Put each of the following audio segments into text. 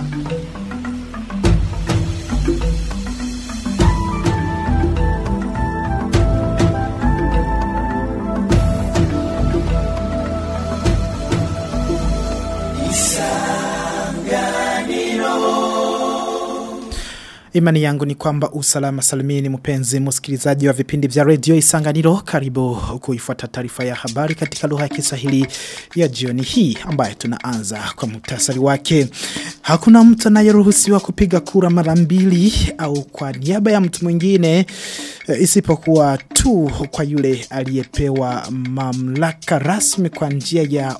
Imani yangu ni kwamba usalama salimini mpenzi msikilizaji wa vipindi vya redio Isanganiro karibu kuifuata taarifa ya habari katika lugha ya Kiswahili ya jioni hii ambayo tunaanza kwa muhtasari wake. Hakuna mtu anayeruhusiwa kupiga kura mara mbili au kwa niaba ya mtu mwingine isipokuwa tu kwa yule aliyepewa mamlaka rasmi kwa njia ya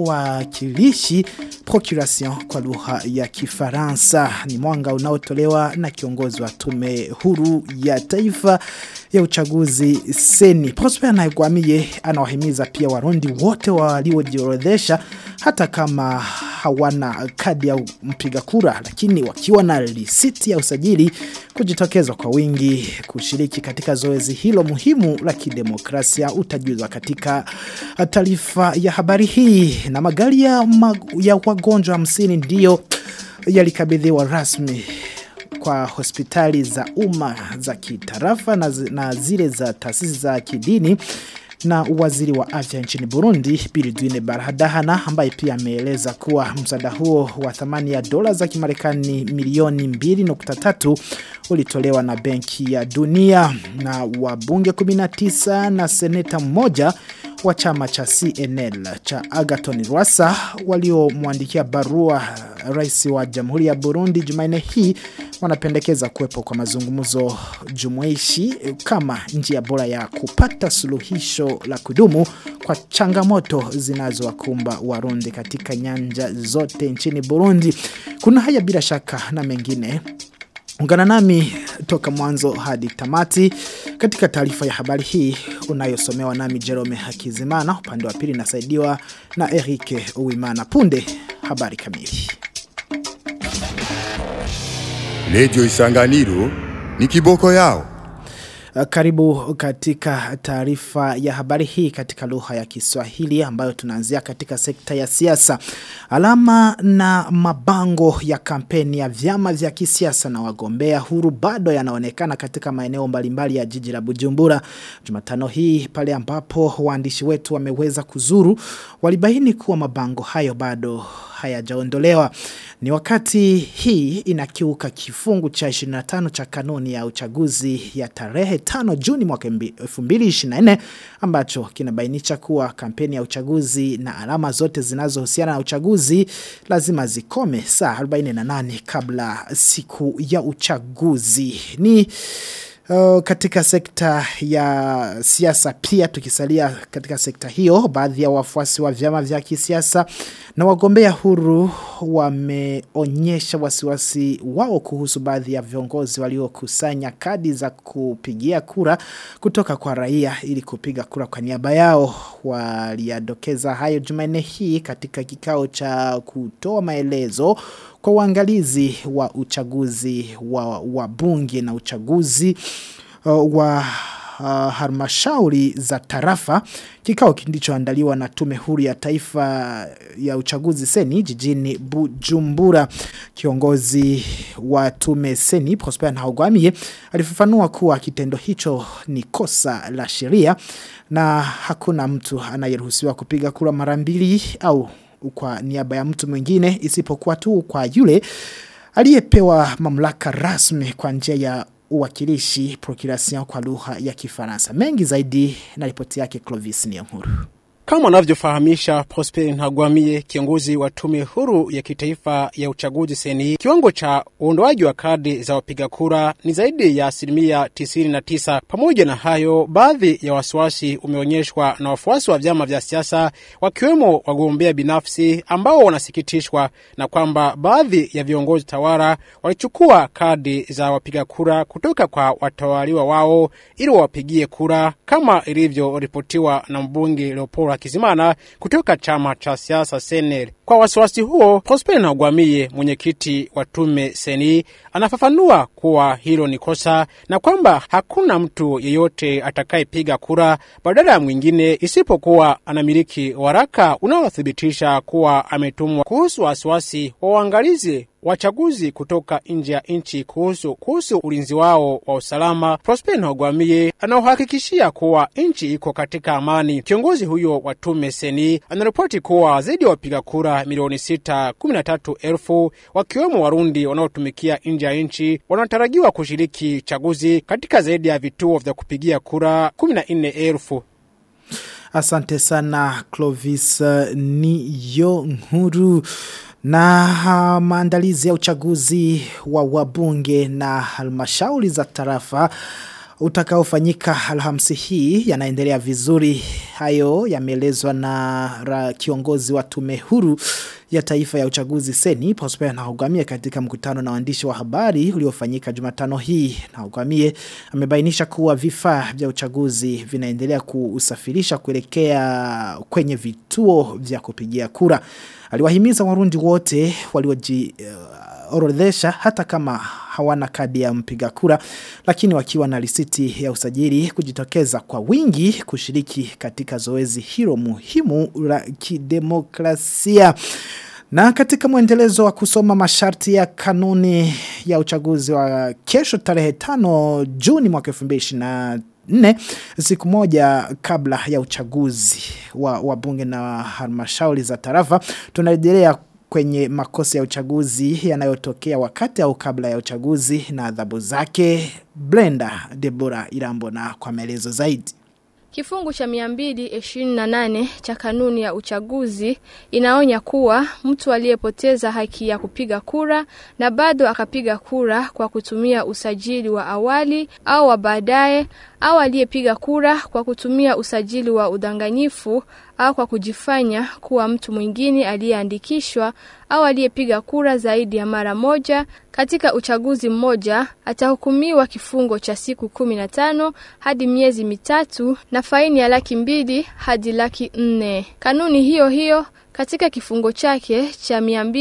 uwakilishi procuration kwa lugha ya Kifaransa ni mwanga unaotolewa na kiongozi wa tume huru ya taifa ya uchaguzi seni Prosper Naigwamiye anawahimiza pia warundi wote waliojiorodhesha hata kama hawana kadi ya mpiga kura lakini wakiwa na risiti ya usajili kujitokeza kwa wingi kushiriki katika zoezi hilo muhimu la kidemokrasia utajuzwa katika taarifa ya habari hii na magari ya, mag ya wagonjwa hamsini ndiyo yalikabidhiwa rasmi kwa hospitali za umma za kitarafa na, na zile za taasisi za kidini na waziri wa afya nchini Burundi Biridwine Barhadahana ambaye pia ameeleza kuwa msaada huo wa thamani ya dola za Kimarekani milioni 2.3 ulitolewa na Benki ya Dunia na wabunge 19 na seneta mmoja wa chama cha CNL cha Agaton Rwasa waliomwandikia barua rais wa Jamhuri ya Burundi Jumanne hii wanapendekeza kuwepo kwa mazungumzo jumuishi kama njia bora ya kupata suluhisho la kudumu kwa changamoto zinazowakumba Warundi katika nyanja zote nchini Burundi. Kuna haya bila shaka na mengine Ungana nami toka mwanzo hadi tamati katika taarifa ya habari hii unayosomewa nami Jerome Hakizimana upande wa pili nasaidiwa na Erike Uwimana punde habari kamili. Radio Isanganiro ni kiboko yao. Karibu katika taarifa ya habari hii katika lugha ya Kiswahili ambayo tunaanzia katika sekta ya siasa. Alama na mabango ya kampeni ya vyama vya kisiasa na wagombea huru bado yanaonekana katika maeneo mbalimbali ya jiji la Bujumbura. Jumatano hii pale ambapo waandishi wetu wameweza kuzuru walibaini kuwa mabango hayo bado hayajaondolewa. Ni wakati hii inakiuka kifungu cha 25 cha kanuni ya uchaguzi ya tarehe 5 Juni mwaka 2024 ambacho kinabainisha kuwa kampeni ya uchaguzi na alama zote zinazohusiana na uchaguzi lazima zikome saa 48 kabla siku ya uchaguzi. Ni Uh, katika sekta ya siasa pia tukisalia katika sekta hiyo baadhi ya wafuasi wa vyama vya kisiasa na wagombea huru wameonyesha wasiwasi wao kuhusu baadhi ya viongozi waliokusanya kadi za kupigia kura kutoka kwa raia ili kupiga kura kwa niaba yao waliadokeza hayo Jumanne hii katika kikao cha kutoa maelezo kwa uangalizi wa uchaguzi wa, wa bunge na uchaguzi uh, wa uh, halmashauri za tarafa kikao kilichoandaliwa na tume huru ya taifa ya uchaguzi seni jijini Bujumbura kiongozi wa tume seni Prosper Ntahogwamiye alifafanua kuwa kitendo hicho ni kosa la sheria na hakuna mtu anayeruhusiwa kupiga kura mara mbili au kwa niaba ya mtu mwingine isipokuwa tu kwa yule aliyepewa mamlaka rasmi kwa njia ya uwakilishi procuration kwa lugha ya Kifaransa. Mengi zaidi na ripoti yake Clovis Niyonkuru. Kama anavyofahamisha Prosper Ntagwamiye, kiongozi wa tume huru ya kitaifa ya uchaguzi seni, kiwango cha uondoaji wa kadi za wapiga kura ni zaidi ya asilimia 99. Pamoja na hayo, baadhi ya wasiwasi umeonyeshwa na wafuasi wa vyama vya siasa, wakiwemo wagombea binafsi ambao wanasikitishwa na kwamba baadhi ya viongozi tawala walichukua kadi za wapiga kura kutoka kwa watawaliwa wao ili wawapigie kura, kama ilivyoripotiwa na mbunge Leopold Hakizimana kutoka chama cha siasa Senel. Kwa wasiwasi huo, Prosper Ntagwamiye, mwenyekiti wa tume seni, anafafanua kuwa hilo ni kosa na kwamba hakuna mtu yeyote atakayepiga kura badala ya mwingine isipokuwa anamiliki waraka unaothibitisha kuwa ametumwa. Kuhusu wasiwasi wa uangalizi wachaguzi kutoka nje ya nchi kuhusu kuhusu ulinzi wao wa usalama, Prosper Ntagwamiye anaohakikishia kuwa nchi iko katika amani. Kiongozi huyo wa tume seni anaripoti kuwa zaidi ya wapiga kura milioni sita kumi na tatu elfu wakiwemo Warundi wanaotumikia nje ya nchi wanatarajiwa kushiriki chaguzi katika zaidi ya vituo vya kupigia kura kumi na nne elfu. Asante sana Clovis uh, Niyo Nkuru na uh, maandalizi ya uchaguzi wa wabunge na halmashauri za tarafa utakaofanyika alhamisi hii yanaendelea vizuri hayo yameelezwa na ra, kiongozi wa tume huru ya taifa ya uchaguzi seni Prosper Nahugamie katika mkutano na waandishi wa habari uliofanyika Jumatano hii Nahugamie amebainisha kuwa vifaa vya uchaguzi vinaendelea kuusafirisha kuelekea kwenye vituo vya kupigia kura aliwahimiza warundi wote walioji uh, orodhesha hata kama hawana kadi ya mpiga kura lakini wakiwa na risiti ya usajili kujitokeza kwa wingi kushiriki katika zoezi hilo muhimu la kidemokrasia. Na katika mwendelezo wa kusoma masharti ya kanuni ya uchaguzi wa kesho tarehe tano Juni mwaka 2024 nne siku moja kabla ya uchaguzi wa, wa bunge na halmashauri za tarafa tunarejelea kwenye makosa ya uchaguzi yanayotokea wakati au kabla ya uchaguzi na adhabu zake Brenda Deborah Irambo na kwa maelezo zaidi Kifungu cha 228 cha kanuni ya uchaguzi inaonya kuwa mtu aliyepoteza haki ya kupiga kura na bado akapiga kura kwa kutumia usajili wa awali au wa baadaye au aliyepiga kura kwa kutumia usajili wa udanganyifu au kwa kujifanya kuwa mtu mwingine aliyeandikishwa au aliyepiga kura zaidi ya mara moja katika uchaguzi mmoja atahukumiwa kifungo cha siku 15 hadi miezi mitatu na faini ya laki mbili hadi laki nne. Kanuni hiyo hiyo katika kifungo chake cha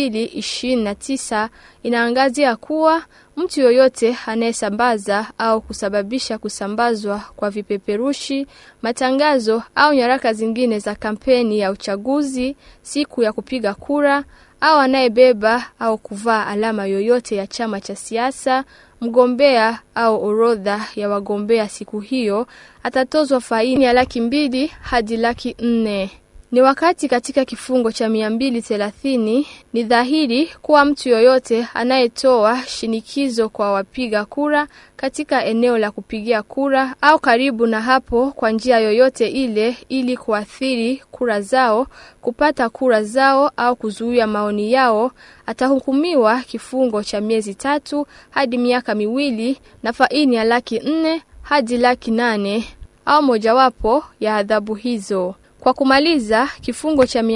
229 inaangazia kuwa mtu yoyote anayesambaza au kusababisha kusambazwa kwa vipeperushi, matangazo au nyaraka zingine za kampeni ya uchaguzi siku ya kupiga kura au anayebeba au kuvaa alama yoyote ya chama cha siasa, mgombea au orodha ya wagombea siku hiyo atatozwa faini ya laki mbili hadi laki nne. Ni wakati katika kifungo cha 230 ni dhahiri kuwa mtu yoyote anayetoa shinikizo kwa wapiga kura katika eneo la kupigia kura au karibu na hapo kwa njia yoyote ile ili kuathiri kura zao, kupata kura zao au kuzuia maoni yao atahukumiwa kifungo cha miezi tatu hadi miaka miwili na faini ya laki nne hadi laki nane au mojawapo ya adhabu hizo. Kwa kumaliza, kifungo cha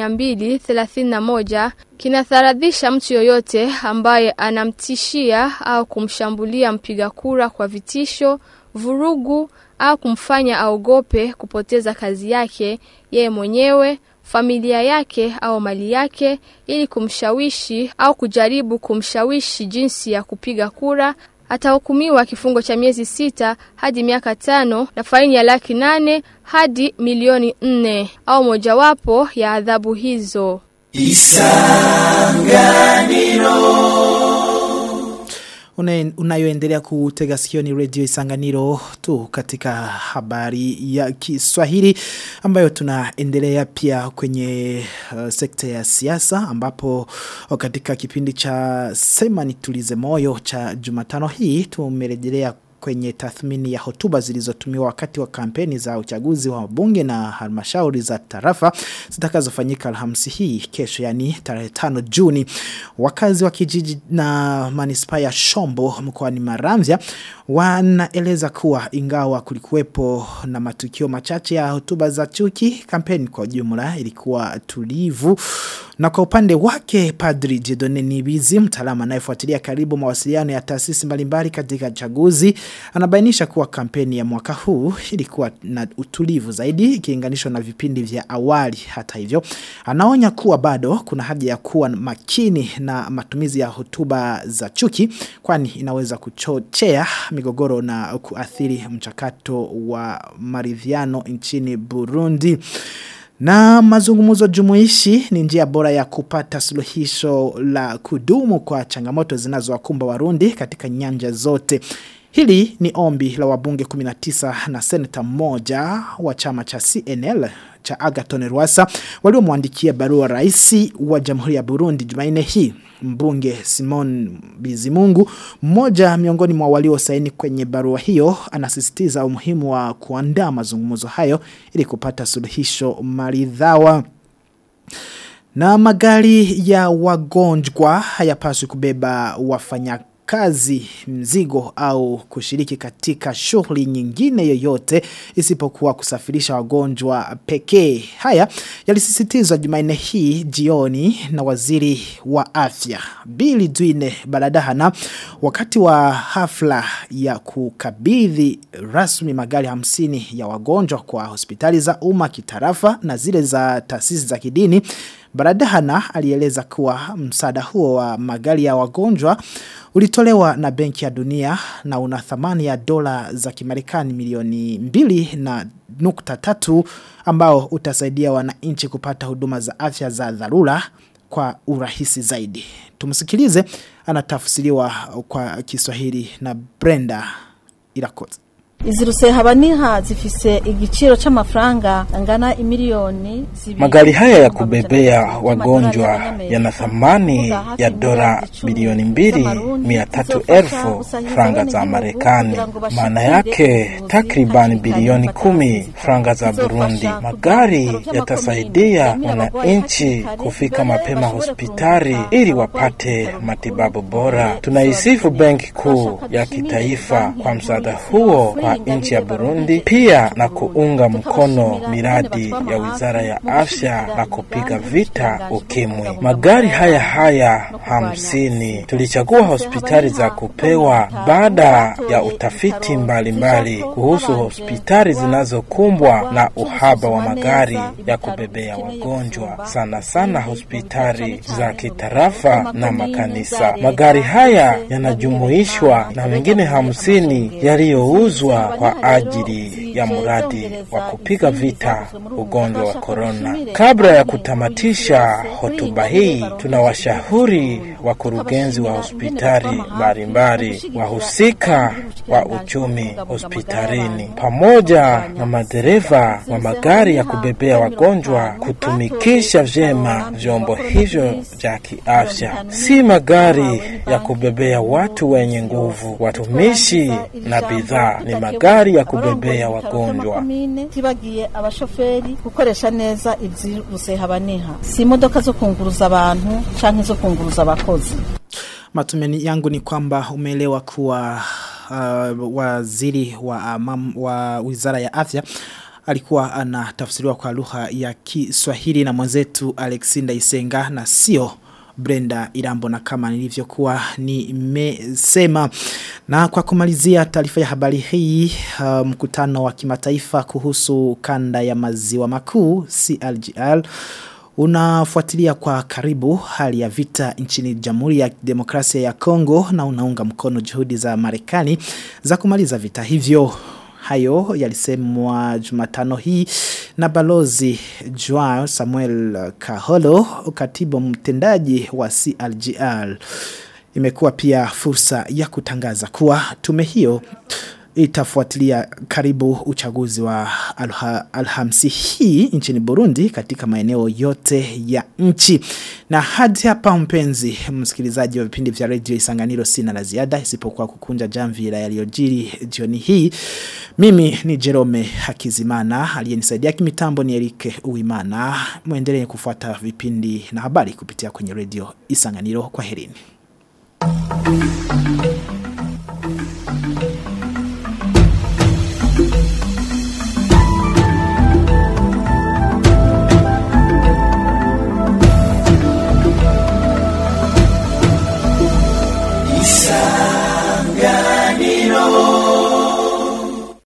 231 kinatharadhisha mtu yoyote ambaye anamtishia au kumshambulia mpiga kura kwa vitisho, vurugu au kumfanya aogope kupoteza kazi yake yeye mwenyewe, familia yake au mali yake ili kumshawishi au kujaribu kumshawishi jinsi ya kupiga kura atahukumiwa kifungo cha miezi sita hadi miaka tano na faini ya laki nane hadi milioni nne au mojawapo ya adhabu hizo. Une, unayoendelea kutega sikio ni radio isanganiro tu katika habari ya Kiswahili ambayo tunaendelea pia kwenye uh, sekta ya siasa ambapo katika kipindi cha sema nitulize moyo cha Jumatano hii tumerejelea kwenye tathmini ya hotuba zilizotumiwa wakati wa kampeni za uchaguzi wa bunge na halmashauri za tarafa zitakazofanyika Alhamisi hii kesho yani tarehe 5 Juni wakazi wa kijiji na manispaa ya Shombo mkoani Maramvya wanaeleza kuwa ingawa kulikuwepo na matukio machache ya hotuba za chuki kampeni kwa jumla ilikuwa tulivu na kwa upande wake Padri Jedone Nibizi mtaalamu anayefuatilia karibu mawasiliano ya taasisi mbalimbali katika chaguzi anabainisha kuwa kampeni ya mwaka huu ilikuwa na utulivu zaidi ikilinganishwa na vipindi vya awali hata hivyo anaonya kuwa bado kuna haja ya kuwa makini na matumizi ya hotuba za chuki kwani inaweza kuchochea migogoro na kuathiri mchakato wa maridhiano nchini Burundi Na mazungumzo jumuishi ni njia bora ya kupata suluhisho la kudumu kwa changamoto zinazowakumba Warundi katika nyanja zote. Hili ni ombi la wabunge 19 na seneta mmoja wa chama cha CNL cha Agaton Rwasa waliomwandikia barua rais wa Jamhuri ya Burundi Jumanne hii mbunge Simon Bizimungu mmoja miongoni mwa waliosaini kwenye barua hiyo anasisitiza umuhimu wa kuandaa mazungumzo hayo ili kupata suluhisho maridhawa na magari ya wagonjwa hayapaswi kubeba wafanya kazi mzigo au kushiriki katika shughuli nyingine yoyote isipokuwa kusafirisha wagonjwa pekee. Haya yalisisitizwa Jumanne hii jioni na waziri wa afya Billy Dwine Baladahana wakati wa hafla ya kukabidhi rasmi magari hamsini ya wagonjwa kwa hospitali za umma kitarafa na zile za taasisi za kidini. Baradahana alieleza kuwa msaada huo wa magari ya wagonjwa ulitolewa na benki ya dunia na una thamani ya dola za kimarekani milioni mbili na nukta tatu ambao utasaidia wananchi kupata huduma za afya za dharura kwa urahisi zaidi. Tumsikilize anatafsiriwa kwa Kiswahili na Brenda Irakoze. Izi rusehabaniha zifise igiciro c'amafaranga angana imiliyoni zibiri. Magari haya ya kubebea wagonjwa yana thamani ya dola bilioni mbili mia tatu elfu franga za Marekani, maana yake takriban bilioni kumi franga za Burundi. Magari yatasaidia wananchi kufika mapema hospitali ili wapate matibabu bora. Tunaisifu Benki Kuu ya Kitaifa kwa msaada huo kwa nchi ya Burundi, pia na kuunga mkono miradi ya Wizara ya Afya na kupiga vita ukimwi. Magari haya haya hamsini tulichagua hospitali za kupewa baada ya utafiti mbalimbali mbali kuhusu hospitali zinazokumbwa na uhaba wa magari ya kubebea wagonjwa, sana sana hospitali za kitarafa na makanisa. Magari haya yanajumuishwa na mengine hamsini yaliyouzwa kwa ajili ya mradi wa kupiga vita ugonjwa wa korona. Kabla ya kutamatisha hotuba hii, tunawashauri wakurugenzi wa hospitali mbalimbali, wahusika wa uchumi hospitalini, pamoja na madereva wa magari ya kubebea wagonjwa kutumikisha vyema vyombo hivyo vya kiafya, si magari ya kubebea watu wenye nguvu. Watumishi na bidhaa ni magari ya kubebea wagonjwa. tibagiye abashoferi gukoresha neza izi rusehabaniha si imodoka zo kunguruza abantu canke zo kunguruza abakozi Matumeni yangu ni kwamba umeelewa kuwa uh, waziri wa, um, wa wizara ya afya alikuwa anatafsiriwa kwa lugha ya Kiswahili na mwenzetu Alexinda Isenga na sio Brenda Irambo na kama nilivyokuwa nimesema. Na kwa kumalizia taarifa ya habari hii uh, mkutano wa kimataifa kuhusu kanda ya maziwa makuu CLGL unafuatilia kwa karibu hali ya vita nchini Jamhuri ya Demokrasia ya Kongo na unaunga mkono juhudi za Marekani za kumaliza vita hivyo. Hayo yalisemwa Jumatano hii na balozi Joao Samuel Kaholo, katibu mtendaji wa CLGL. Imekuwa pia fursa ya kutangaza kuwa tume hiyo itafuatilia karibu uchaguzi wa alha, alhamsi hii nchini Burundi katika maeneo yote ya nchi. Na hadi hapa mpenzi msikilizaji wa vipindi vya radio Isanganiro sina la ziada isipokuwa kukunja jamvi la yaliyojiri jioni hii. Mimi ni Jerome Hakizimana, aliyenisaidia kimitambo ni Erike Uimana. Muendelee kufuata vipindi na habari kupitia kwenye radio Isanganiro. Kwa herini.